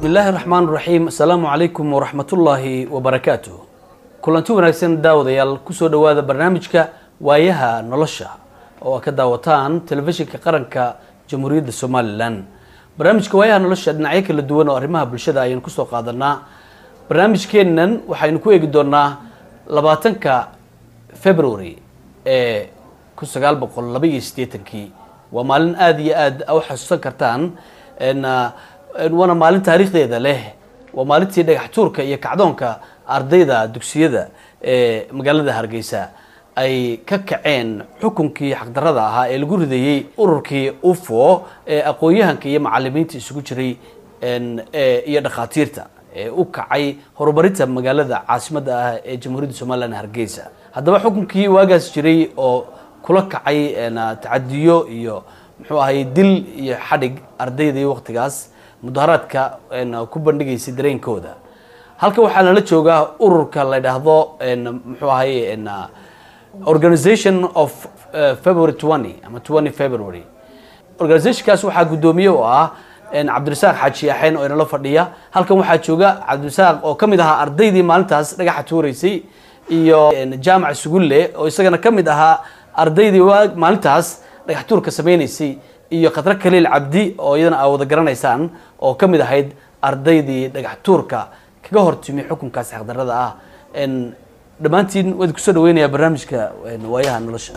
bismi illaahi raxmaan raxiim assalaamu calaykum waraxmatullaahi wabarakaatu kulanti wanaagsan daawadayaal kusoo dhowaada barnaamijka waayaha nolosha oo aad ka daawataan telefishinka qaranka jamhuuriyadda somalilan barnaamijka waayaha nolosha dhinacyo kala duwan oo arrimaha bulshada ayaynu kusoo qaadanaa barnaamijkeennan waxaynu ku eegi doonaa labaatanka february ee kun sagaal boqol laba iyo siddeetankii waa maalin aada iyo aada u xasuusan kartaan waana maalin taariikhdeeda leh waa maalintii dhagax tuurka iyo kacdoonka ardayda dugsiyada ee magaalada hargeysa ay ka kaceen xukunkii xaqdarada ahaa ee lagu rideeyey ururkii ufo ee aqoon-yahanka iyo macalimiinta isugu jiray iyo dhakhaatiirta ee u kacay horumarinta magaalada caasimadda ah ee jamhuuriyadda somalilan hargeysa haddaba xukunkii waagaas jiray oo kula kacay tacadiyo iyo muxuu ahay dil iyo xadhig ardaydii waqtigaas mudaharaadka ku bandhigaysay dareenkooda halka waxaa nala joogaa ururka la dhaahdo muxuu ahay organization of february twenty ama twenty february organizationkaas waxaa guddoomiye oo ah cabdirasaaq xaaji axeen oo inala fadhiya halkan waxaa jooga cabdirasaaq oo kamid ahaa ardaydii maalintaas dhagaxa tuureysay iyo jaamac sugulle oo isagana kamid ahaa ardaydii maalintaas dhagax tuurka sameyneysay iyo khadro kaliil cabdi oo iyadana aa wada garanaysaan oo kamid ahayd ardaydii dhagax tuurka kaga hortimi xukunkaas xaqdarada ah dhammaantiin waad kusoo dhaweynayaa barnaamijka waayaha nolosha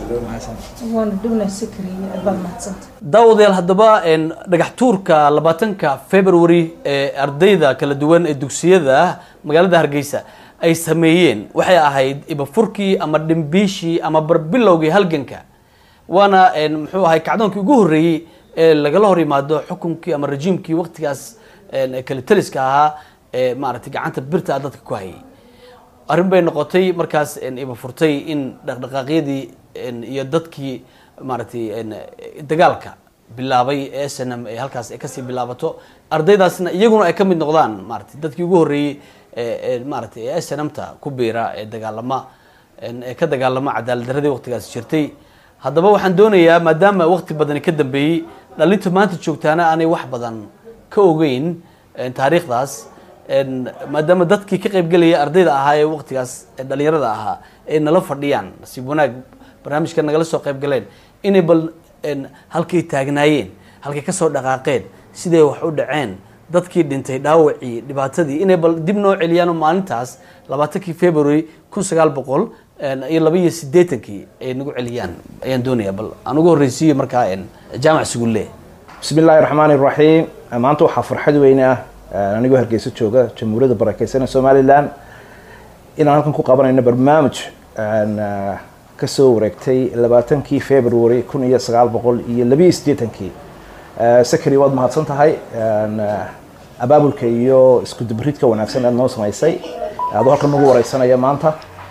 daawadayaal haddaba dhagax tuurka labaatanka february ee ardayda kala duwan ee dugsiyada magaalada hargeysa ay sameeyeen waxay ahayd ibafurkii ama dhimbiishii ama barbilowgii halganka waana muxuu ahay kacdoonkii ugu horreeyey ee lagala hor yimaado xukunkii ama rajiimkii waqtigaas kale taliska ahaa ee maaragtay gacanta birta dadka ku hayay arrin bay noqotay markaas iba furtay in dhaqdhaqaaqyadii iyo dadkii maaragtay dagaalka bilaabay ee s n m ee halkaas ay kasii bilaabato ardaydaasna iyaguna ay kamid noqdaan maratay dadkii ugu horreeyey maaragtay ee s n m ta ku biira ee dagaalama ee ka dagaalama cadaalad daradii waqtigaas jirtay haddaba waxaan doonayaa maadaama waqti badani ka dambeeyey dhalinta maanta joogtaana aanay wax badan ka ogeyn taariikhdaas maadaama dadkii ka qaybgelaya ardayda ahaa ee waqtigaas dhalinyarada ahaa ay nala fadhiyaan nasiib wanaag barnaamijka nagala soo qayb galeen inay bal halkay taagnaayeen halkay kasoo dhaqaaqeen siday wax u dhaceen dadkii dhintay dhaawacii dhibaatadii inay bal dib noo celiyaan maalintaas labaatankii february kun sagaal boqol iyo laba iyo sideetankii ay nagu celiyaan ayaan doonayaa bal aan ugu horreysiiyo markaa jaamac sugulle bismi illaahi raxmaan iraxiim maanta waxaa farxad weyne ah anigoo hargeysa jooga jamhuuriyadda barakeysan ee somalilan inaan halkan ku qabanayno barnaamij kasoo wareegtay labaatankii february kun iyo sagaal boqol iyo labiiyo siddeetankii sakari waad mahadsan tahay abaabulka iyo isku dibridka wanaagsan aad noo samaysay adoo halkan nagu wareysanaya maanta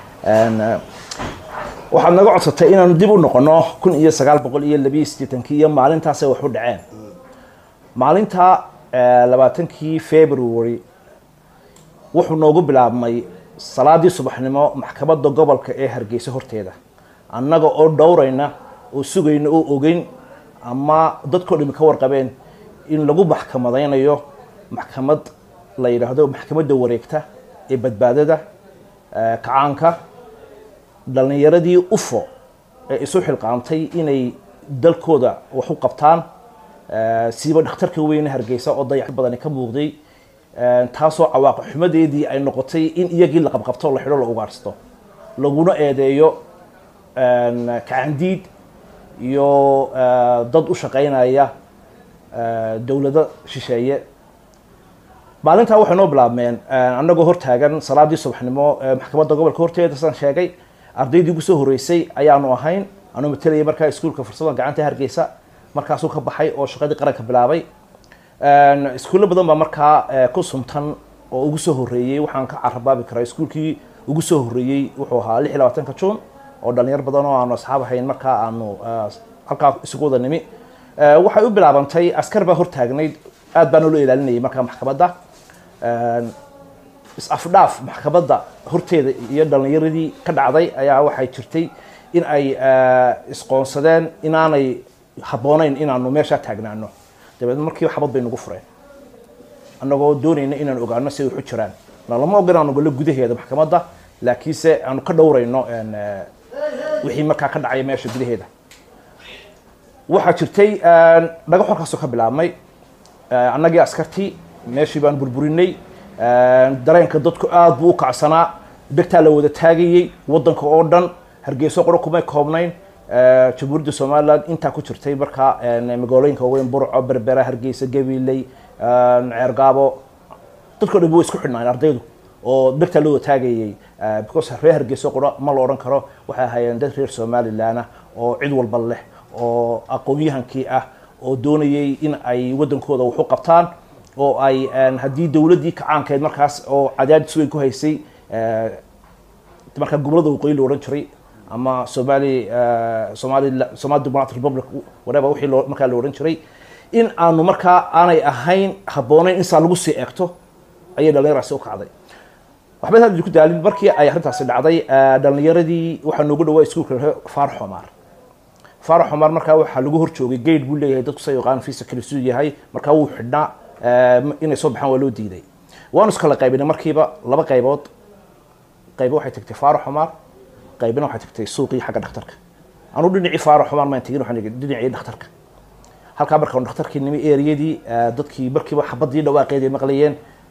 waxaad naga codsatay inaanu dib u noqono kun iyo sagaal boqol iyo labiiyo siddeetankii iyo maalintaasay wax u dhaceen maalinta labaatankii february wuxuu noogu bilaabmay salaadii subaxnimo maxkamadda gobolka ee hargeysa horteeda annaga oo dhowrayna oo sugayna oo ogeyn ama dadkao dhami ka warqabeen in lagu maxkamadaynayo maxkamad la yidhaahdo maxkamadda wareegta ee badbaadada kacaanka dhalinyaradii ufo ee isu xilqaamtay inay dalkooda wax u qabtaan siiba dhakhtarka weyne hargeysa oo dayax badani ka muuqday taasoo cawaaqi xumadeedii ay noqotay in iyagii la qabqabto la xidho la ugaarhsto laguna eedeeyo kacandiid iyo dad u shaqaynaya dowlado shisheeye maalintaa waxay noo bilaabmeen annagoo hortaagan salaadii subaxnimo maxkamadda gobolka horteeda saan sheegay ardaydii ugu soo horreysay ayaanu ahayn anuu matelaya markaa iskuulka fursada gacanta hargeysa markaasuu ka baxay oo shaqadii qaranka bilaabay iskuulo badan baa markaa ku suntan oo ugu soo horreeyey waxaan ka carabaabi karaa iskuulkii ugu soo horreeyey wuxuu ahaa lix iyo labaatanka juun oo dhalinyar badan oo aanu asxaab ahayn markaa aanu halkaa isugu wada nimi waxay u bilaabantay askar baa hortaagnayd aad baa noola ilaalinayay markaa maxkamadda is-afdhaaf maxkamadda horteeda iyo dhalinyaradii ka dhacday ayaa waxay jirtay in ay isqoonsadeen inaanay habboonayn inaanu meeshaa taagnaano dabeedna markiiba xabad bay nagu fureen annagoo doonayna inaan ogaano siday waxu jiraan na lama oga inaan ogolo gudaheeda maxkamadda laakiinse aanu ka dhowrayno wixii markaa ka dhacaya meesha gudaheeda waxaa jirtay dhagax halkaasoo ka bilaabmay annagii askartii meeshii baan burburinay dareenka dadku aada buu u kacsanaa degtaa la wada taagayey waddanka oo dhan hargeyso qoro kumay koobnayn jamhuuriyadda somaliland intaa ku jirtay markaa magaalooyinka waaweyn burco berbera hargeysa gabiley ceergaabo dadkao dhan way isku xidhnaayen ardaydu oo degtaa loo wada taagayey because reer hargeyso qoro ma la odhan karo waxay ahaayeen dad reer somaliland ah oo cid walba leh oo aqoon-yahankii ah oo doonayay in ay waddankooda wax u qabtaan oo ay haddii dowladdii kacaankeed markaas oo cadaadis weyn ku haysay markaa gobolada waqooyi la odhan jiray ama somali somali somali democratic republic whatever wixii loo markaa la odhan jiray in aanu markaa aanay ahayn habboonayn in saa lagu sii eegto ayay dhalinyaraasi u kacday waxba hadda ku daalin markii ay arrintaasi dhacday dhalinyaradii waxaa noogu dhawaa iskuulka faarax omar faarax omar markaa waxaa lagu hor joogay gate buu leeyahay dadku sa yaqaan fiisa kale siduu yahay markaa wuu xidhnaa inay soo baxaan waa loo diiday waanu iskala qaybinay markiiba laba qaybood qaybo waxay tagtay faarax omar qaybina waxay tagtay suuqii xagga dhakhtarka anuu dhinacii faarax omar maan tegin waxaan dhinacii dhakhtarka halkaa markaan dhakhtarkii nimi eriyadii dadkii markiiba xabadii dhawaaqeeday maqlayeen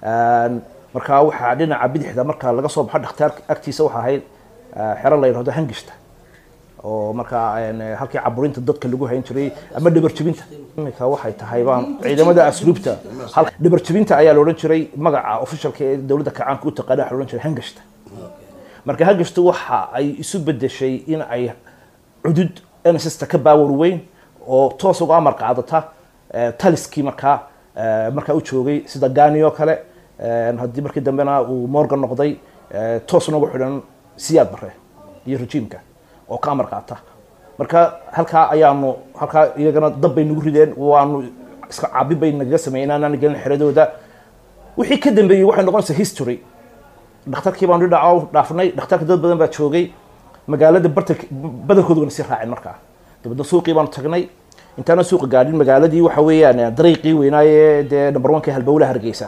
markaa waxaa dhinaca bidixda marka laga soo baxo dhakhtaar agtiisa waxa ahayd xero la yidhahdo hangishta oo markaa halkii caburinta dadka lagu hayn jiray ama dhabarjebinta imika waxay tahay baan ciidamada asluubta dhabarjebinta ayaa la odhan jiray magaca officialka ee dowladda kacaanka u taqaana waxa la odhan jiray hangashta marka hangashta waxa ay isu bedeshay in ay cudud nssa ka baawar weyn oo toos uga amar qaadata taliskii markaa markaa u joogay sida gani oo kale haddii markii dambena uu morgan noqday toos noogu xidhan siyaad bare iyo rejiimka oo ka amar qaata marka halkaa ayaanu halkaa iyagana dab bay nagu rideen waanu iska cabi bay nagaga sameeyeen aanaan gelin xeradooda wixii ka dambeeyey waxay noqonaysaa history dhakhtarkii baanu dhinaca dhaafnay dhakhtarka dad badan baa joogay magaalada barta badankoodugana sii raaceen markaa dabeedna suuqii baanu tagnay intaana suuqa gaadhin magaaladii waxa weeyaan dariiqii weynaaye dee number one ka halbowlaha hargeysa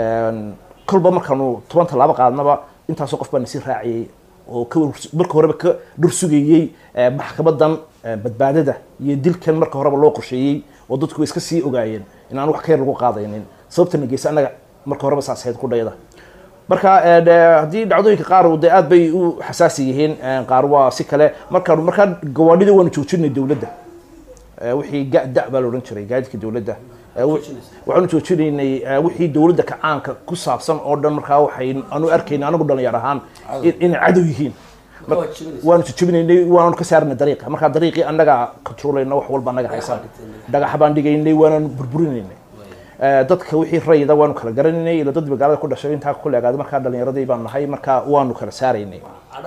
kolba markaanu toban tallaabo qaadnaba intaasoo qof baa nasii raaciyey oo marka horeba ka dhur sugayey maxkamadan badbaadada iyo dilkan marka horeba loo qorsheeyey oo dadku way iska sii ogaayeen in aan wax ka yar lagu qaadaynin sababta nageysa annaga marka horeba saas ahayd qudhayada marka haddii dhacdooyinka qaar de aad bay u xasaasi yihiin qaar waa si kale markaanu markaa gawaadhida waanu joojinay dowladda wixii da baa la odhan jiray gaadidka dowladda waxaanu joojinaynay wixii dowladda kacaanka ku saabsan oo dhan markaa waxay aanu arkayna anagu dhalinyar ahaan inay cadow yihiin waanu jojabinaynay waanu ka saarnay dariiqa markaa dariiqii annaga controlayna wax walba annaga haysan dhagaxa baan dhigaynay waananu burburinaynay dadka wixii rayida waanu kala garanaynay ila dad magaalada ku dhashay intaa ku leegaaday markaa dhalinyaradii baan nahay markaa waanu kala saaraynay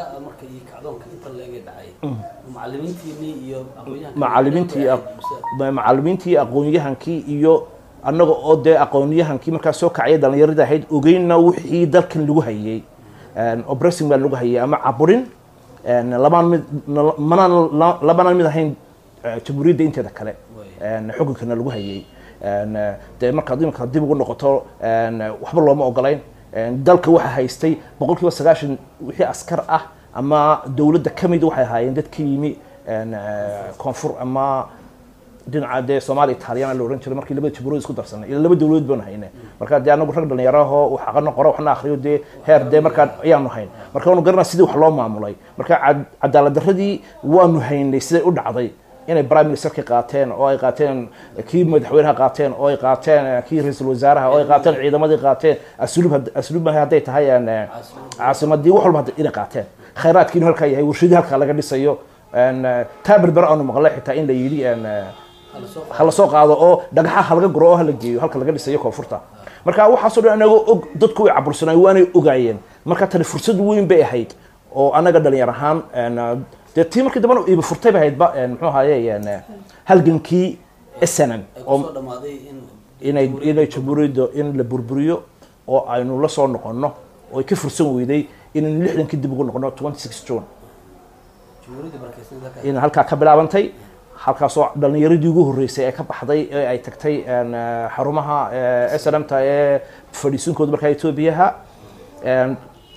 macalimiintii macalimiintii aqoon-yahankii iyo annaga oo dee aqoon-yahankii markaa soo kacaya dhalinyaradii ahayd ogeyna wixii dalkan lagu hayay obressing baa lagu hayay ama caburin labaan mid manaan labanaan mid ahayn jamhuuriyadda inteeda kale xukunkana lagu hayay dee markaad imika dib ugu noqoto waxba looma ogolayn dalka waxa haystay boqol kiiba sagaashan wixii askar ah ama dowladda kamid waxay ahaayeen dad ka yimi koonfur ama dhinaca dee soomaaliya italiyana la odhan jiray markii labada jamhuuriyad isku darsanay ila laba dowladood baanu hayne marka dee anagu rag dhalinyaraho wax aqano qoro waxna akriyo dee heer dee markaa ayaanu hayn marka waanu garanaa sidii wax loo maamulay marka cadaalad darradii waanu haynay siday u dhacday inay prime ministerka qaateen oo ay qaateen kii madaxweynaha qaateen oo ay qaateen kii ra-iisul wasaaraha oo ay qaateen ciidamadii qaateen asluub asluub maaha hadday tahay caasimadii wax walba inay qaateen khayraadkiinu halkaa yahay warshadii halkaa laga dhisayo taa berber aanu maqlay xitaa in la yidhi hala soo qaado oo dhagaxa halaga guro oo hala geeyo halka laga dhisayo koonfurta marka waxaasoo dhan anaga og dadku way cabursanay waanay ogaayeen marka tani fursad weyn bay ahayd oo anaga dhalinyar ahaan dee tii markii dambana iba furtay bay ahaydba muxuu ahaye halgankii snn oo inay inay jamhuuriyadda in la burburiyo oo aynu la soo noqono oo ay ka fursan weyday inaynu lixdankii dib ugu noqono twenty six june in halkaa ka bilaabantay halkaasoo dhalinyaradii ugu horreysay ee ka baxday ee ay tagtay een, eh, xarumaha slmta ee fadhiisinkooda markaa etoobiyaha een,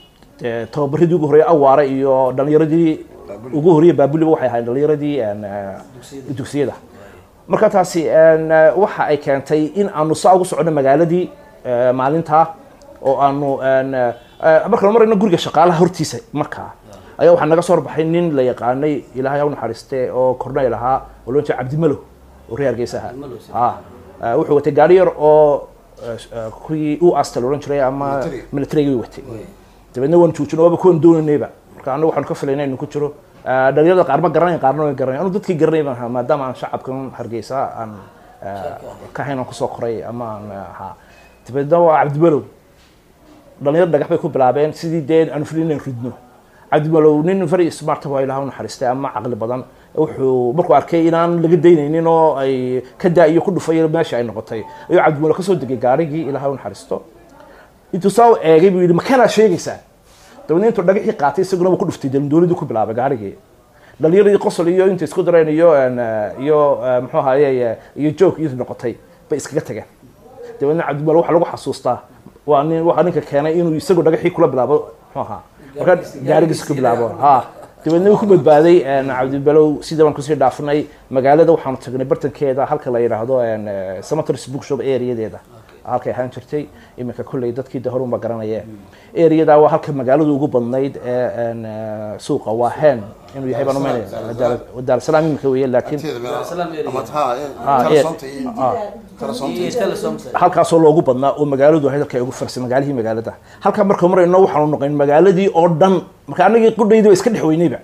dee tababaradii ugu horreeyay awaare iyo dhalinyaradii ugu horreeyay baabuliba waxay ahayd dhalinyaradii een, eh, dugsiyada marka taasi een, eh, waxa ay keentay in aanu saa ugu socono magaaladii eh, maalintaa oo aanu een, eh, markaanu marayno guriga shaqaalaha hortiisa markaa ayaa waxaa naga soo horbaxay nin la yaqaanay ilaahay ha u naxariiste oo korneyl ahaa oo loo jeeda cabdimalow oo reer hargeysa ahaa Cabdimalow, si. Ah, eh, wuxuu watay gaari yar oo eh, eh, kuwii u asta la odhan jiray ama Military. militariga watay dabeedna waan joojino waaba kuwan doonaynayba marka anagu waxaanu ka filaynay inuu ku jiro Eh, dhalinyarada qaar ma garanayn qaarna way garanayn anu dadkii garanay baan ahaa maadaama aan shacabkan hargeysa aan eh, ka hayn aan kusoo koray ama aan eh, ahaa dabeedna waa cabdimalow dhalinyaro dhagax bay ku bilaabeen sidii dee aanu filin inaan ridno cabdimalow nin very smart waa ilaah u naxariistay ama caqli badan wuxuu markuu arkay inaan laga daynaynin oo ay ka daa-iyo ku dhufay meesha ay noqotay ayuu cabdimalow kasoo degay gaarigii ilaah u naxariisto intuu saa u eegay buu yidhi makanaad sheegaysaa dabeedna intuu dhagaxii qaatay isaguna wuu ku dhuftay dee dowladii ku bilaabay gaarigii dhalinyaradii qosol iyo intay isku dareen iyo een, eh, iyo eh, muxuu ahaye iyo joog iyadu noqotay bay iskaga tageen dabeedna cabdimalow waxaa lagu xasuustaa waa nin waxaa ninka keenay inuu isagu dhagaxii kula bilaabo muxuu ahaa marka gaarigiisa ku bilaabo ha dabeedna wuu ku badbaaday een, cabdibalow sida baan kusii dhaafnay magaalada waxaanu tagnay bartankeeda halka la yidhaahdo een, eh, cemeteries bookshop areadeeda halkay ahaan jirtay iminka kolley dadkii de horunba garanayeen areadaa waa halka magaaladu ugu badnayd ee een, eh, suuqa waa hen inuu yahay baan umaynaya daarsalaam iminka weeye laakiin Salaam area. ama taa Ah, telesoonta iyo ah, telesoonta iyo iyo telesoms halkaasoo loogu badnaa oo magaaladu ahayd halka ay ugu farsay magaalihii magaalada halkaa marka marayno waxaanu noqon magaaladii oo dhan marka anagii qudhaydii waa iska dhex weynayba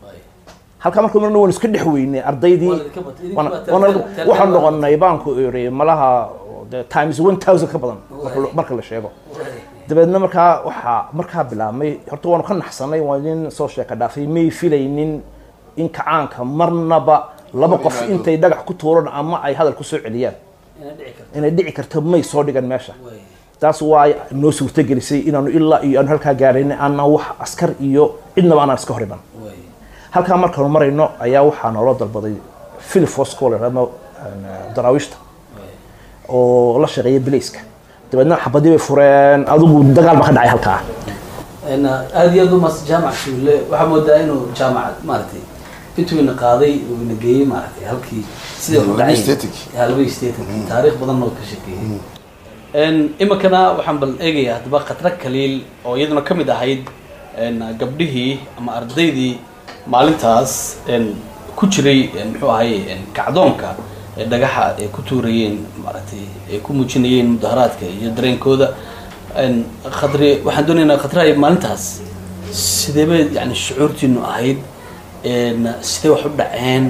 halkaa marka marayno waan iska dhex weynay ardaydii Waa idinka bat- idinka Wana- bat- wana- tel- tel- waxaan tel- noqonay baanku iri malaha de times one thousand ka badan marka la- marka la sheego dabeedna markaa waxaa markaa bilaabmay horta waanu ka naxsanay waa nin soo sheeka dhaafay may filaynin in kacaanka marnaba laba qof yimaado. intay dhagax ku tuuran ama ay hadal ku soo celiyaan inay dhici karto inay dhici karto may soo dhigan meesha Way. taas waa noo suurtagelisay inaanu ilaa iyo aanu halkaa gaarayna aanan wax askar iyo cidnaba aanan iska hor iman Way. halkaa markaanu marayno ayaa waxaa naloo dalbaday philip fosco ama daraawiishta oo la shaqeeya bilayska dabeedna xabadii bay fureen adigu dagaal ba ka dhacay halkaa Een, aad iyo aad u mas jaamac shuule waxaa moodaa inuu jaamacad maaragtay intuu ina qaaday uu ina geeyey maaragtay halkii sidii wax u Labadii dhacay static. Ya, labadii static taariikh badan oo ka sheekeeyey Een, iminkana waxaan bal eegayaa haddaba khatra kaliil oo iyaduna ka mid ahayd een, gabdhihii ama ardaydii maalintaas een, ku jiray een, muxuu ahaye een, kacdoonka ee dhagaxa ay ku tuurayeen maaragtay ay ku muujinayeen mudaharaadka iyo dareenkooda Een, khadri waxaan doonaynaa khatrahay maalintaas sidee bay yani shucuurtiinu ahayd Een, sidee wax u dhaceen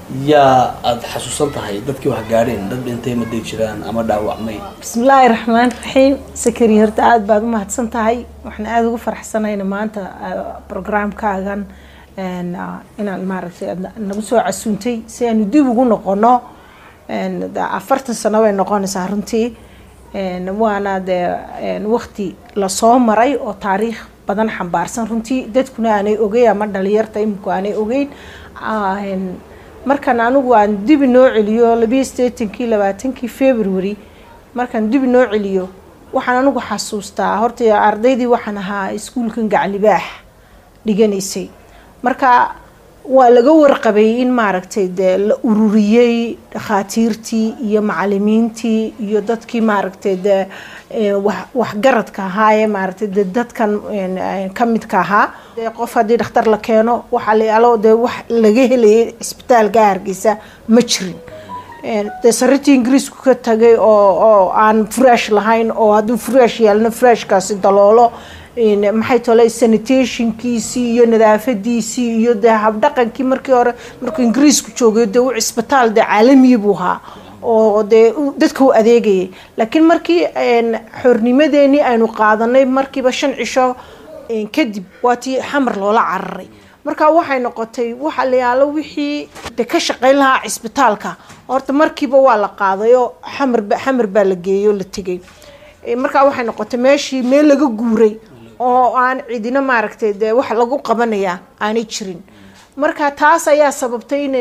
yaa aada xasuusan tahay dadkii wax gaadheen dad dhintay maday jiraan ama dhaawacmay bismillaahi raxmaan raxiim sakari horta aada baad u mahadsan tahay waxaan aada ugu faraxsanayna maanta ah, programkaagan een, ah, inaan maaragtay aad na- nagu soo casuuntay si aanu dib ugu noqono een, de afartan sano bay noqonaysaa runtii een, waana dee een, waqti lasoo maray oo taariikh badan xambaarsan runtii dadkuna aanay ogeyn ama dhalinyarta iminku aanay ogeyn Ah, een, markaan anigu aan dibi noo celiyo labiyo sideetankii labaatankii february markaan dibi noo celiyo waxaan anigu xasuustaa horta ardaydii waxaan ahaa iskuulkan gaclibaax dhiganaysay marka waa laga warqabay in maaragtay dee la ururiyey dhakhaatiirtii iyo macalimiintii iyo dadkii maaragtay dee eh, wax- waxgaradka ahaa ee maaragtay dee dadkan een, eh, ka midka ahaa dee qof haddii dhakhtar la keeno waxaa la yaalo dee wax laga helayay cisbitaalka hargeysa ma jirin Een, dee sariirtii ingiriisku ka tagay oo oo aan fresh lahayn oo hadduu fresh yeelno freshkaasi daloolo een, maxay tole sanitationkiisii iyo nadaafadiisii iyo dee habdhaqankii markii hore markuu ingiriisku joogay dee u cisbitaal dee caalamiya buu ahaa oo dee u- dadka u adeegayay laakiin markii een, xornimadeenii aynu qaadanay markiiba shan cisho een, kadib waa tii xamar loola cararay marka waxay noqotay waxa la yaalo wixii de ka shaqayn lahaa cisbitaalka horta markiiba waa la qaaday oo xamar ba- xamar baa la geeyey oo la tegay Eh, marka waxay noqotay meeshii meel laga guuray oo aan cidina maaragtay dee wax lagu qabanayaa aanay jirin marka taas ayaa sababtay inay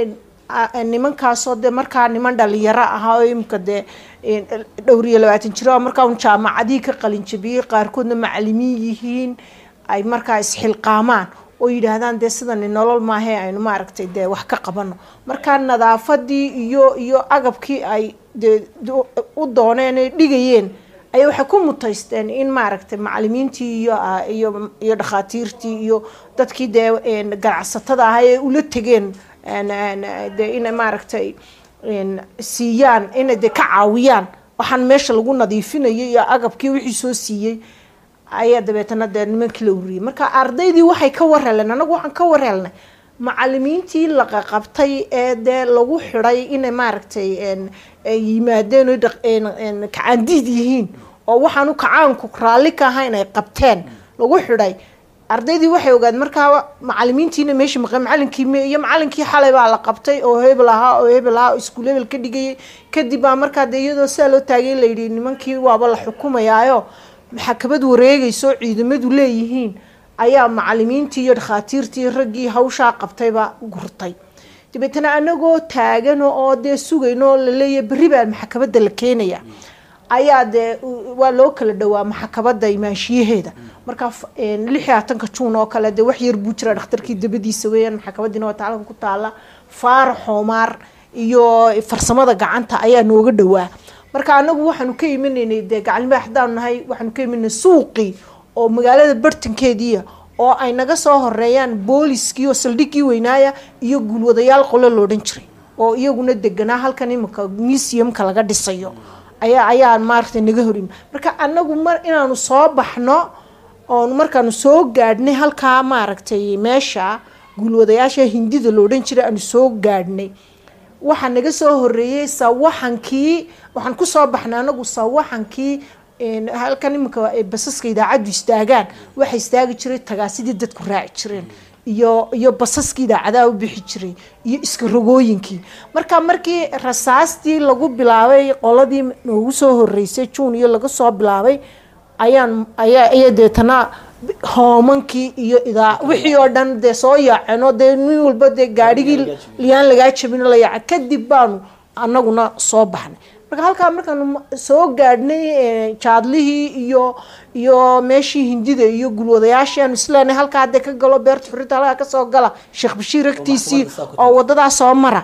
a- nimankaasoo dee markaa niman dhalinyaro ahaa oo imika dee een, dhowr iyo labaatan jiro oo markaa un jaamacadihii ka qalinjabiyey qaarkoodna macalimiin yihiin ay markaa isxilqaamaan oo yidhaahdaan dee sidani nolol maahe aynu maaragtay dee wax ka qabano markaa nadaafadii iyo iyo agabkii ay dee do- u dooneen ay dhigayeen ayaa waxay ku mutaysteen in maaragtay macalimiintii iyo ah, iyo iyo dhakhaatiirtii iyo dadkii dee een, ganacsatada ahaa ee ula tegeen een, een, dee inay maaragtay een, siiyaan inay dee ka caawiyaan waxaan meesha lagu nadiifinayay iyo agabkii wixii soo siiyey ayaa dabeetana dee nimankii la uriyey marka ardaydii waxay ka warheleen anagu waxaan ka warhelnay macalimiintii la qaqabtay ee dee lagu xidhay inay maaragtay een, ay yimaadeen oy dhaq- een- een kacaandiid yihiin oo waxaanu kacaanku raalli ka ahayn ay qabteen lagu xidhay ardaydii waxay ogaad markaa macalimiintiina meesha maqan macalinkii me- iyo macalinkii xalay baa la qabtay oo hebel ahaa oo hebel ahaa oo iskuul hebel ka dhigayay kadib baa markaa dee iyadoo sidaa loo taagay layidhi nimankii waaba la xukumayaayo maxakamad wareegayso oo ciidamadu leeyihiin ayaa macalimiintii iyo dhakhaatiirtii raggii hawshaa qabtayba gurtay dabeetana anagoo taagano oo dee sugayno oo laleeyahay berri baa maxkamadda la keenaya ayaa dee u- waa loo kala dhowaa maxkamadda imaanshiyaheeda marka f- een, lix iyo labatanka juun oo kale dee wax yar buu jira dhakhtarkii dabadiisa weeyaan maxkamadiina waa taalka ku taala faarax xoomaar iyo farsamada gacanta ayaa nooga dhowaa marka anagu waxaanu ka imanaynay dee gacalnimada haddaan nahay waxaanu ka imanay suuqii oo magaalada bartankeediia oo ay naga soo horeeyaan booliskii oo saldhiggii weynaaya iyo guulwadayaal qolo loodhan jiray oo iyaguna deganaa halkan imika museumka laga dhisayo ayaa ayaa maaragtay naga horim marka anagu mar inaanu soo baxno oon markaanu soo gaadhnay halkaa maaragtay meesha guulwadayaasha hindida loodhan jiray aanu soo gaadhnay waxaa naga soo horeeyey sawaxankii waxaan kusoo baxnay anagu sawaxankii een, halkan iminka ay basaska idaacaddu istaagaan waxa istaagi jiray tagaasidii dadku raaci jireen iyo iyo basaskii idaacadaha u bixi jiray iyo iska rogooyinkii marka markii rasaastii lagu bilaabay qoladii noogu soo horeysay juun iyo laga soo bilaabay ayaan ayaa ayaa deetana hoomankii iyo idaa wixii oo dhan dee soo yaaceno dee nin walba dee gaadhigii liyaan lagaa jabin la yaaca kadib baanu anaguna soo baxnay marka halkaa markaanu ma- soo gaadhnay eh, jaadlihii iyo iyo meeshii hindida iyo gulwadayaashii aanu isleenay halkaa hadee ka galo beerta xurriyadda halkaa kasoo gala sheekh bashiir agtiisii maxkamadda saa ku oo wadadaa soo mara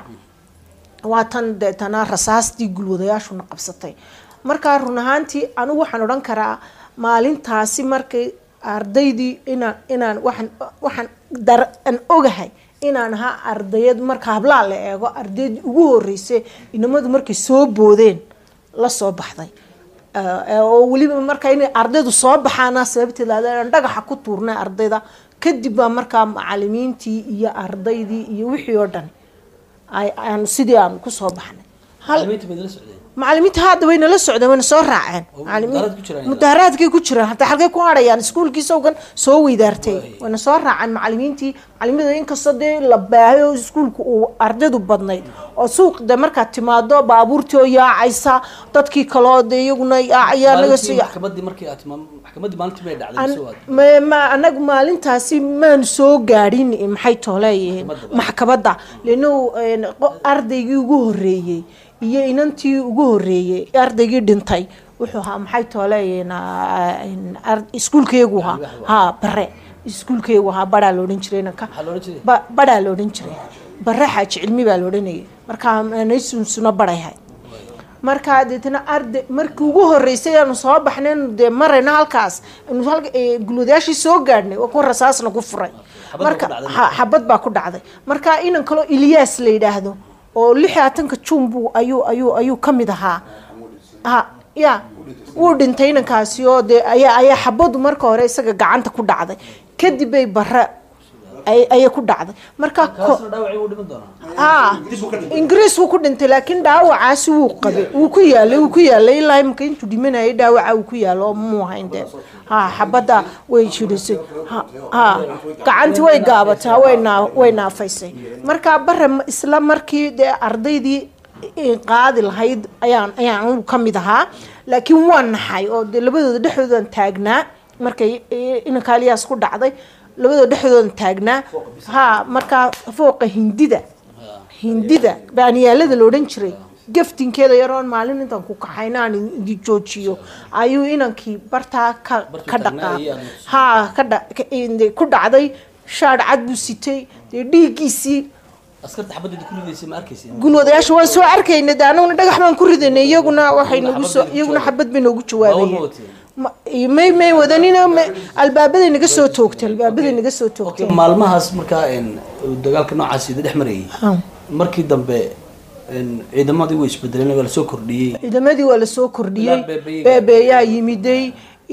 waa tan deetana rasaastii gulwadayaashuna qabsatay markaa run ahaantii anigu waxaan odhan karaa maalintaasi markay ardaydii inaan inaan waxaan waxaan dar aan ogahay inaan ahaa ardayad marka hablaa la eego ardaydii ugu horeysay inamadu markay soo boodeen la soo baxday Eh, oo weliba marka inay ardaydu soo baxaana sababteeda aan dhagaxa ku tuurnay ardayda kadib baa markaa macalimiintii iyo ardaydii iyo wixii oo dhan ay- aan sidii aan kusoo baxnay hal macalimiinta baad la socdeen macalimiinta hadda wayna la socdeen wayna soo raaceen Oo Macalimiin- mudaharaad ku jiraan mudaharaadkay ku jiraan hataa halkay ku hadhayaan iskuulkiisa ogan soo weydaartay wayna soo raaceen macalimiintii macalimada inkastoo dee la baahay oo iskuulku uu ardaydu badnayd oo suuq de markaad timaado baabuurtii oo yaacaysa dadkii kaloo de iyaguna yaacaya naga maalintii sii maxkamadii markii aad timaam maxkamadii maalintii bay dhacday An- mise waad ma- ma anagu maalintaasi maanu soo gaadhin maxay tooleeyihiin Maxkamadda. maxkamadda lanu ardaygii ugu horeeyey iyo inantii ugu horeeyey ardaygii dhintay wuxuu ahaa maxay tooleeyihiin iskuulkeegu ahaa ha bare iskuulkeegu ahaa baraa la odhan jiray inanka maxaa la odhan jiray ba- baraa la odhan jiray bare xaaji cilmi baa la odhanayay markaa naysunsuna barayhay markaa deetana arday markii ugu horeysay aanu soo baxnay anu dee marayno halkaas anu halka ee, gulwadayaashii soo gaadhnay waa kuwa rasaasna ku furay Xabad baa marka ku dhacday. ha- xabad baa ku dhacday marka inan kaloo ilyaas la yidhaahdo oo lix iyo labaatanka juun buu ayuu ayuu ayuu ka mid ahaa ha ya wuu dhintay inankaasi oo dee ayaa ayaa xabadu marka hore isaga gacanta ku dhacday kadib bay bare ay ayay ku dhacday marka ko- kaasna dhaawacii wuu dhiman doonaa ha ingiriis wuu ku dhintay laakiin dhaawacaasi wuu qabay wuu ku yaalay wuu ku yaalay ilaa imika intuu dhimanayay dhaawaca uu ku yaalo oo muu hayn dee ha xabadda way jirisay ha ha gacantii way gaabatay way naa way naafaysay marka bare ma- isla markii dee ardaydii i- qaadi lahayd ayaan ayaan anigu ka mid ahaa laakiin waa naxay oo dee labadooda dhexdoodan taagnaa markay i- inanka aliyaas ku dhacday labadooda dhexdoodan taagnaa ha markaa fooqa hindida hindida baaniyaalada la odhan jiray gaftinkeeda yaroon maalin intaan ku kaxayna aan idi joojiyo ayuu inankii bartaa ka ka dhaqaa ha ka dha- ka- in- ku dhacday shaadh cad buu sitay dee dhiiggiisii askarta xabadda ku ridaysa ma arkaysa gulwadayaasha waan soo arkayna de anaguna dhagax baan ku ridanay iyaguna waxay nagu soo iyaguna xabad bay noogu jawaabayeen Ma- may may wadanina ma- albaabaday naga soo toogtay albaabaday naga soo toogtay maalmahaas markaa een, uu dagaalka noocaas ida dhex marayay markii dambe een, ciidamadii way isbedeleen waa lasoo kordhiyey ciidamadii waa lasoo kordhiyey Ilaa beebeeyaga. beebeeyaa yimiday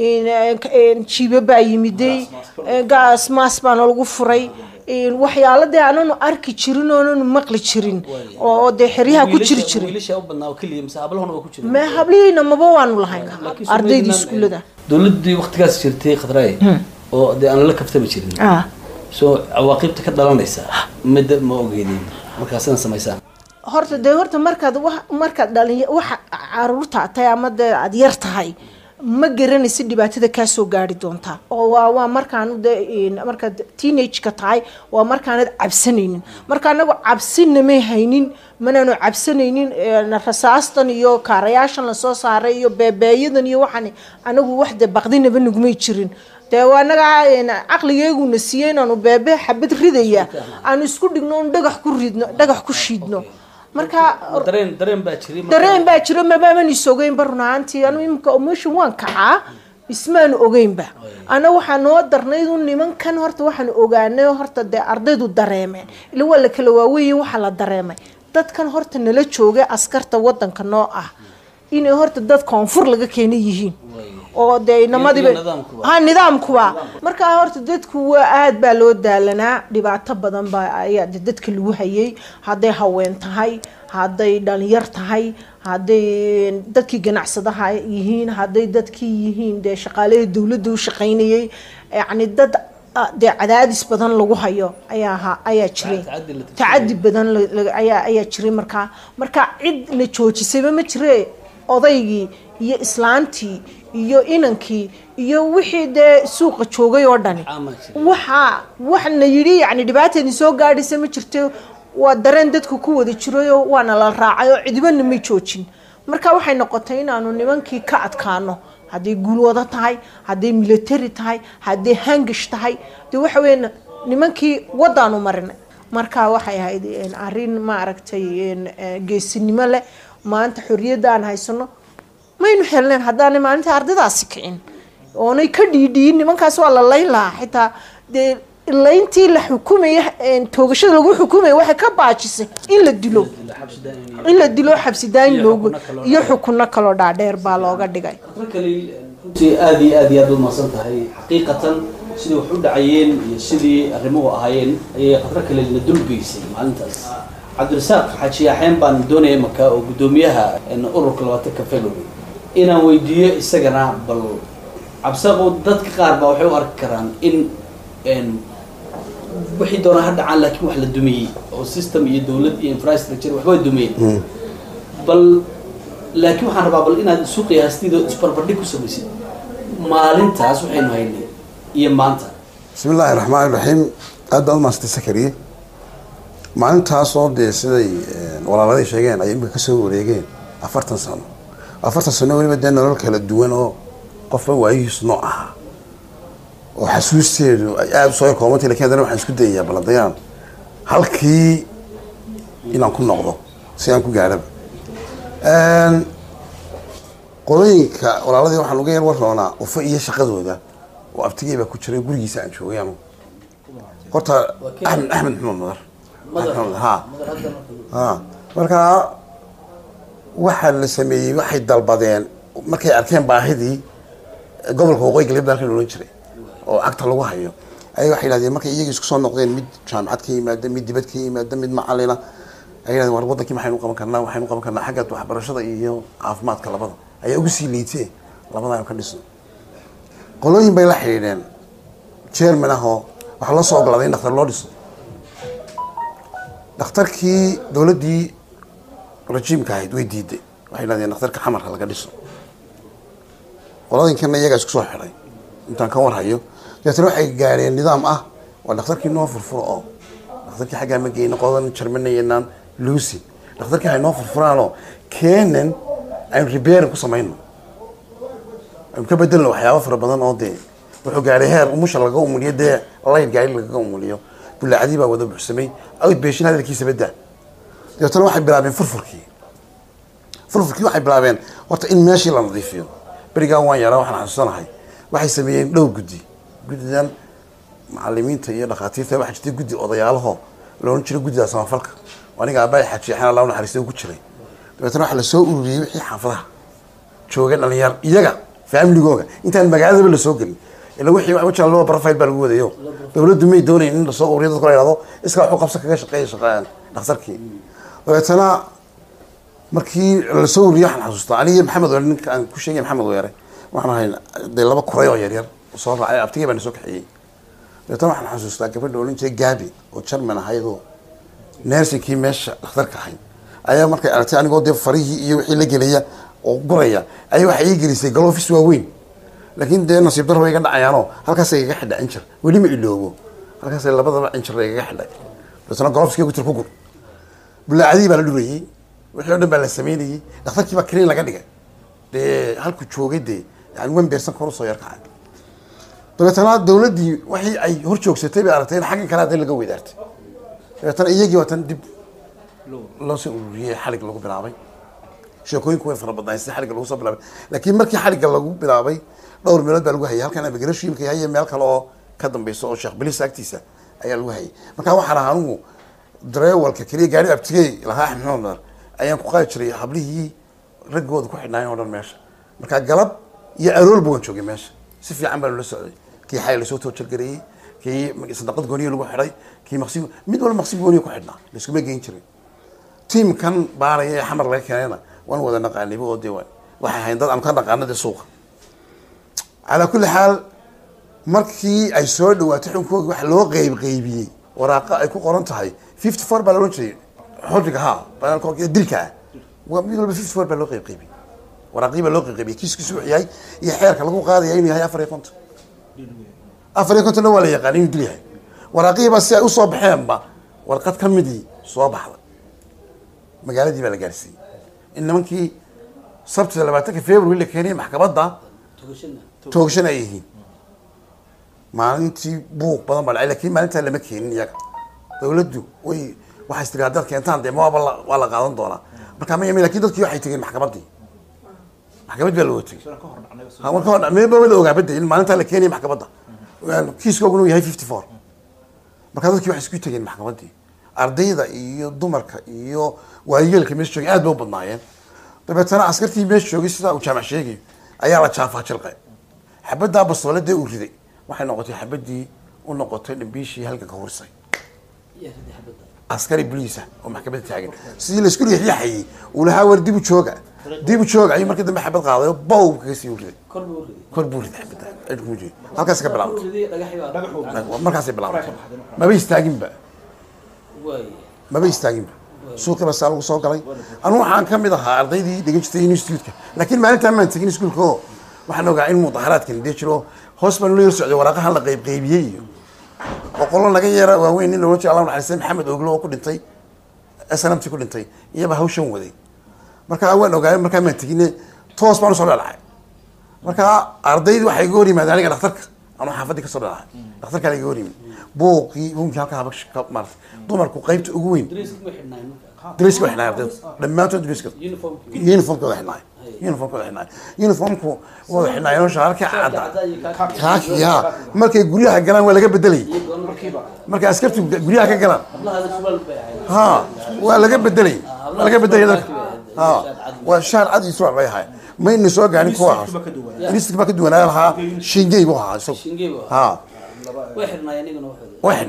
in- in jiibo baa yimiday gaas maas baana lagu furay in waxyaaladii aananu arki jirin oonanu maqli jirin oo dee xeryaha ku jiri Wiilasha- jiray wiilasha u badnaa oo keliya mise hablahuna waa ku jiray mee hablihiina maba waanu lahayn Laakiin ardaydii Somaliland, iskuullada dowladii waqtigaas jirtay khadraye oo dee aan la kaftami jirin ah soo cawaaqibta ka dhalanaysa mid ma ogeydin markaa sidan samaysaan horta dee horta markaad wa- markaad dhalin waxa caruurta tahay ama dee aad yar tahay ma garanaysid dhibaatada kaa soo gaari doontaa oo waa waa markaan de in- markaad teenage-ka tahay waa markaanad cabsanaynin marka anagu cabsina may haynin manaanu cabsanaynin een, rasaastan iyo kaarayaashan lasoo saaray iyo beebeeyadan iyo waxaan anagu wax de baqdinaba nagumay jirin dee waa anaga een, caqligeeguna siiyey inaanu beebe xabad ridaya aanu isku dhigno un dhagax ku ridno dhagax ku shiidno marka dareen dareen baa jiray marka- dareen baa jiro mabaaman is ogeynba run ahaantii anu imika emotion waan kacaa ismaanu ogeynba ana waxaa noo darnayd un nimankan horta waxaan ogaanay horta dee ardaydu dareemeen ila waa la kala waaweeye waxaa la dareemay dadkan horta nala jooga askarta wadanka noo ah inay horta dad koonfur laga keena yihiin oo dee inamadiiba iyo nidaamkuba. ha nidaamkuba markaa horta dadku waa aad baa loo daalanaa dhibaato badan baa ayaa de dadka lagu hayay hadday haween tahay hadday dhalinyar tahay hadday dadkii ganacsadaha yihiin hadday dadkii yihiin dee shaqaalihii dowladda u shaqaynayay yacni dad ah, dee cadaadis badan lagu hayo ayaa ahaa ayaa jiray Tacaddi la tirsan tacadi badan la- la- ayaa ayaa jiray markaa marka cid la joojisayba ma jire odaygii iyo islaantii iyo inankii iyo wixii dee suuqa joogay oo dhani Ama jiray. waxa waxna yidhi yani dhibaateedii soo gaadhaysa ma jirto waa dareen dadku ku wada jirayo waana la raacay oo cidibana may joojin marka waxay noqotay inaanu nimankii ka adkaano hadday guulwado tahay hadday military tahay hadday hangish tahay dee waxa weeye nimankii wadaanu marinay marka waxay ahayd een, arrin maaragtay een, eh, geesinimo leh maanta xorriyadda aan haysano maynu helneen haddaanay maalinta ardaydaasi kicin oonay ka dhiidhiyin nimankaas waa la layn lahaa xitaa dee layntii la xukumaya een, toogashada lagu xukumaya waxay ka baajisay in la dilo xabsi daa'im iyo- in la dilo xabsidaayin Iyo loogu xukuno kaloo iyo xukuno kaloo dhaadheer baa looga dhigay khadro kale runtii aada iyo aad iyo aad umahadsan tahay xaqiiqatan sidii wax u dhacayeen iyo sidii arrimuhu ahaayeen ayay khadro kale na dulgeysay maalintaas cabdirasaaq xaaji yaaxeen baan doonaya imaka oo guddoomiyaha een, ururka labaatanka february inaan weydiiyo isagana bal cabsaqow dadka qaar baa waxay u arki karaan in een, wixii doonaa ha dhacaan laakiin wax la dumiyey oo system iyo dowlad iyo infrastructure waxba dumiyeen bal laakiin waxaan rabaa bal inaad isu qiyaastid oo isbarbardhig ku samaysid maalintaas waxaynu haynay iyo maanta bismi illaahi raxmaan raxiim aad baad umaasantay sakariye maalintaasoo dee siday eh, walaaladii sheegeen ay imika kasoo wareegeen afartan sano afartan sano weliba dee nolol kala duwan oo qofba waayihiis nooc ahaa oo xasuusteedu ay aada usoo koobantay lakin haddana waxaan isku dayayaa baladayaan halkii inaan ku noqdo si aan ku gaadhaba qolooyinka walaaladii waxaan uga yar waroonaa ufa iyo shaqadooda oo abtigey baa ku jiray gurigiisa aan joogay anu horta axmed axmed maxamed madar Madar. Axmed Madar, ha Madar hadda marka- ha markaa waxaa la sameeyey waxay dalbadeen markay arkeen baahidii gobolka waqooyi galbeed baa halkan odhan jiray oo cagta lagu hayo ayay waxay yidhahdeen markay iyagii isku soo noqdeen mid jaamacad ka yimaada mid dibad ka yimaada mid macalina ay yidhahdeen war wadankii maxaynu qaban karnaa waxaynu qaban karnaa xagga waxbarashada iyo caafimaadka labada ayaa ugu sii liitee labada aynu ka dhisno qolooyin bay la xidhiidheen chairman ah oo waxaa loo soo ogolaaday in dhakhtar loo dhiso dhakhtarkii dowladdii rajiimka ahayd way diiday waxay yidhahdeen dhakhtarka xamarka laga dhiso qolooyinkana iyagaa isku soo xidhay intaan ka warhayo dabeetana waxay gaadheen nidaam ah waa dhakhtarkii noo furfuro oo dhakhtarkii xaggaa ma geyno qodan jarmanaynaan lucy dhakhtarkii haynoo furfuraanoo keenan aynu repairing ku samayno aynu ka bedelno waxyaabo fara badan oo dee wuxuu gaadhay heer umusha laga umuliyo dee layn gaari lagaga umuliyo bulaacadii baa wada buxsamay awd beeshin hadalkiisa badda dabeetana waxay bilaabeen furfurkii furfurkii waxay bilaabeen horta in meeshii la nadiifiyo berigaan waan yaraa waxaan xasuusanahay waxay sameeyeen dhowr guddi guddidan macalimiinta iyo dhakhaatiirta waxaa jirtay guddi odayaalaho loolan jiray guddida samafalka oo aniga aabbahay xajiixana laa naxariista ku jiray dabeetana waxaa lasoo ururiyey wixii xaafadaha jooga dhalinyar iyaga faamiligooga intaan magaaladaba lasoo gelin ila wixii wajaa loo profile baa lagu wadayo dowladdu may doonayn in lasoo ururiyo dadka la yidhahdo iska waxu qabsa kaga shaqeeya shaqeeyaan dhakhtarkii dabeetana markii lasoo ururiyey waxaan xasuustaa aniga maxamed weere ninka aan ku sheegay maxamed weere waxaan ahay dee laba kuray oo yaryar soo raacay abtigay baa na soo kaxeeyey dabeetana waxaan xasuustaa gabadha odhan jiray gaabi oo jarman ahaydoo nersinkii meesha dhakhtarka ahayd ayaa markay aragtay anigoo dee farihii iyo wixii la gelaya oo guraya ayaa waxay ii gelisay galofis waaweyn laakiin dee nasiib daro way iga dhacayaanoo halkaasay igaga xidha injir weli ma iloobo halkaasay labadaba injir igaga xidhay dabeetana galofiskii gutir ku gur bulaacadii baa la dhurayey wixii o dhan baa la sameynayey dhakhtarkii baa kaliin laga dhigay dee halku joogay dee yani wan beersan kor usoo yarkacay dabeetana dowladdii wixii ay hor joogsatay bay aragtay in xaggan kale hadii laga weydaartay dabeetana iyagii waatan dib loo soo ururiyey xalig lagu bilaabay sheekooyinku way fara badnaayeen sida xaligga lagu soo bilaabay laakiin markii xaligga lagu bilaabay dhowr meelood baa lagu hayay halkan abigarashu imika haye meel kale oo ka dambeysa oo sheekh bilis agtiisa ayaa lagu hayay marka waxaan ahaa anigu dareewalka keliya gaari abtigey lahaa axmed maxamed madar ayaan ku qaadi jiray hablihii raggooda ku xidhnaayeen oo dhan meesha marka galab iyo aroolba waan joogay meesha si fiican baa loola socday kii xay lasoo toojargareeyey kii sadaqad gooniya lagu xidhay kii maqsi mid walba maqsi gooniya ku xidhnaa laiskuma geyn jirin tiimkan baaraya ee xamar laga keenayna waan wada naqaaniba oo dee waxay ahayn dad aan ka naqaano dee suuqa calaa kulli xaal markii ay soo dhawaatay xukunkoogi waxa loo qeyb qeybiyey waraaqa ay ku qoran tahay fifty four baa la odhan jiray xoriga ha dilka ah waa mid walba fifty four baa loo qeyb qeybiyey waraaqii baa loo qeyb qeybiyey kiiskiisu wuxuu yahay iyo xeerka lagu qaadaya inuu yahay afar iyo konton afar iyo kontonna waa la yaqaan inuu dil yahay waraaqihiibaa si ay usoo baxeenba warqad ka midii soo baxda magaaladii baa la gaarsiiyey in nimankii sabtida labaatanka february la keeniyay maxkamadda toogashan ay yihiin maalintii buuq badan baa dhacay lakin maalintaa lama keenin iyaga dawladdu way waxay istiri haddaad keentaan dee mawaaba la waa la qaadan doonaa marka ma yamin lakin dadkii waxay tegeen maxkamaddii maxkamad baa loo tegey ha marka hor maba wada ogaa bada in maalintaa la keenaya maxkamadda kiiskooguna uu yahay fifty four marka dadkii waxay isku tegeen maxkamaddii ardayda iyo dumarka iyo waayeelka meesha joogay aad ba u badnaayeen dabeetana askartii meesha joogay sidaa uu jaamac sheegayo ayaa la jaafaa jilqay xabaddaa basooladee uu riday waxay noqotay xabadii u noqotay dhambiishii halka ka horisay askari boliisa oo maxkamadda taagan sidii laisku riixriixayay uu lahaa war dibu jooga dibu jooga ayuu markii dambe xabad qaaday oo bow kaga sii riday kor buu riday xabadda cidhku jooga halkaas ka bilaabantay markaasay bilaabantay maba istaaginba maba istaaginba suuqa baa saa lagu soo galay anu waxaan ka mid ahaa ardaydii dhigan jirtay institutka laakiin maalintaan maan tegin iskuulka oo waxaan ogaa in mudaharaadkan dee jiro hoos baan ula yar socday waraaqahan la qeyb qeybiyey iyo boqolo naga yeera waaweyn nin loola jira allah naxariistay maxamed oglo oo ku dhintay snmt ku dhintay iyaba hawshan waday marka waan ogaay markaa maan tegine toos baan usoo dhalacay marka ardaydii waxay iga hor yimaadeen aniga dhakhtarka anuu xaafaddii kasoo dhalacay dhakhtarkaa iga hor yimid buuqii buunkii halkaa haba ka maarata dumarku qaybta ugu weyn dariska waa xidhnay ardayda dhammaantood dariska uniformkooda xidhnay uniformkooda xidhnay uniformku wada xidhnayeen shaarkii cadda kaaki ha markay guryaha galaan waa laga bedelay markay askartu guryaha ka galaan ha waa laga bedelay waa laga bedelay dadka ha waa shaar cad iyo surwaal bay ahay mayna soo gaarin kuwa listik baa ka duwanaa lahaa shingey buu ahaa isagu ha way xidhnay way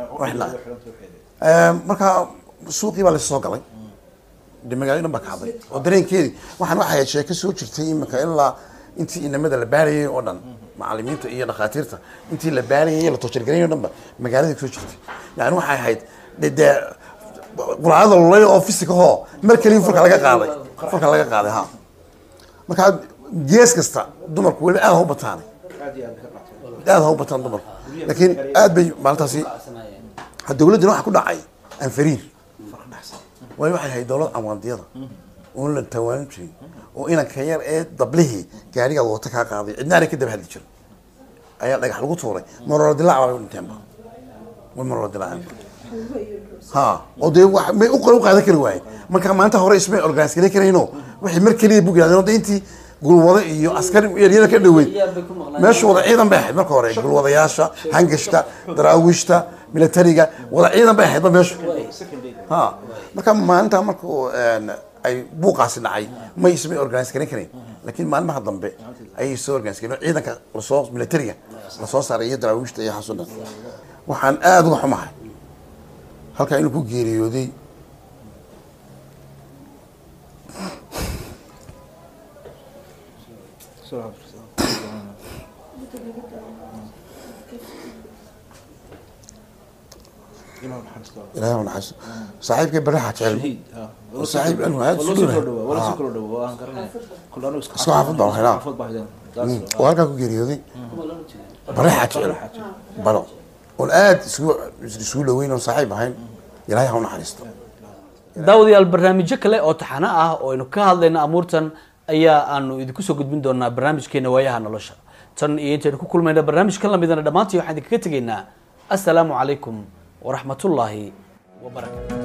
xidhnay marka suuqii baa lasoo galay de magaalada dhan baa kacday oo dareenkeedi waxaan waxay ahayd sheeko soo jirtay imika ilaa intii inamada la baarayay oo dhan macalimiinta iyo dhakhaatiirta intii la baarayay la toojargarayay o dhan ba magaalada soo jirtay yani waxay ahayd de dee quraacada lulay oo fisikahoo mar kaliya furka laga qaaday furka laga qaaday ha markaa gees kasta dumarku weli aad ha u bataanay aad ha u bataan dumarku laakiin aad bay maalintaasi dawladdina waxa ku dhacay anfariir waayo waxay ahayd dowlad amwaandiyada oon la tawaanin jirin oo inanka yar ee dablihii gaariga wata kaa qaaday cidnaana ka daba hadli jirin ayaa dhagax lagu tuuray marolo dilaac baa u dhinteenba way marolo dilaaceen ha oo dee wax may u u qaadan kari waaye marka maanta hore ismay organise garan karayno waxay mar keliya bug yidhahdeen oo intii gulwado iyo askari yaryada ka dhaweyd meeshu wada ciidan bay ahayd marka hore gulwadayaasha hangashta daraawiishta militariga wada ciidan bay ahaydba meeshu ha marka maalinta marka ay buuqaasi dhacay may ismay organise garan karayn laakiin maalmaha dambe ayay soo organise garan ciidanka lasoo militariga lasoo saaray iyo daraawiishta iyo waxaasoo dhan waxaan aada uga xumahay halkaa inuu ku geeriyooday ilahay naxariisto saaxiibkay baraxa jecel saaxiib anu aad isu dhow isku xaafad baan haynaa oo halkaa ku geeriyooday baraxa jecel baro oon aad isugu isugu dhaweyn oon saaxiib ahayn ilahay ha u naxariisto daawadayaal barnaamijyo kale oo taxano ah oo aynu ka hadlayno amuurtan ayaa aanu idinku soo gudbin doonaa barnaamijkeena waayaha nolosha tan iyo intaynu ku kulmayna barnaamij ka lamidana dhammaantii waxaan idinkaga tegaynaa assalaamu calaykum waraxmatullaahi wabarakatu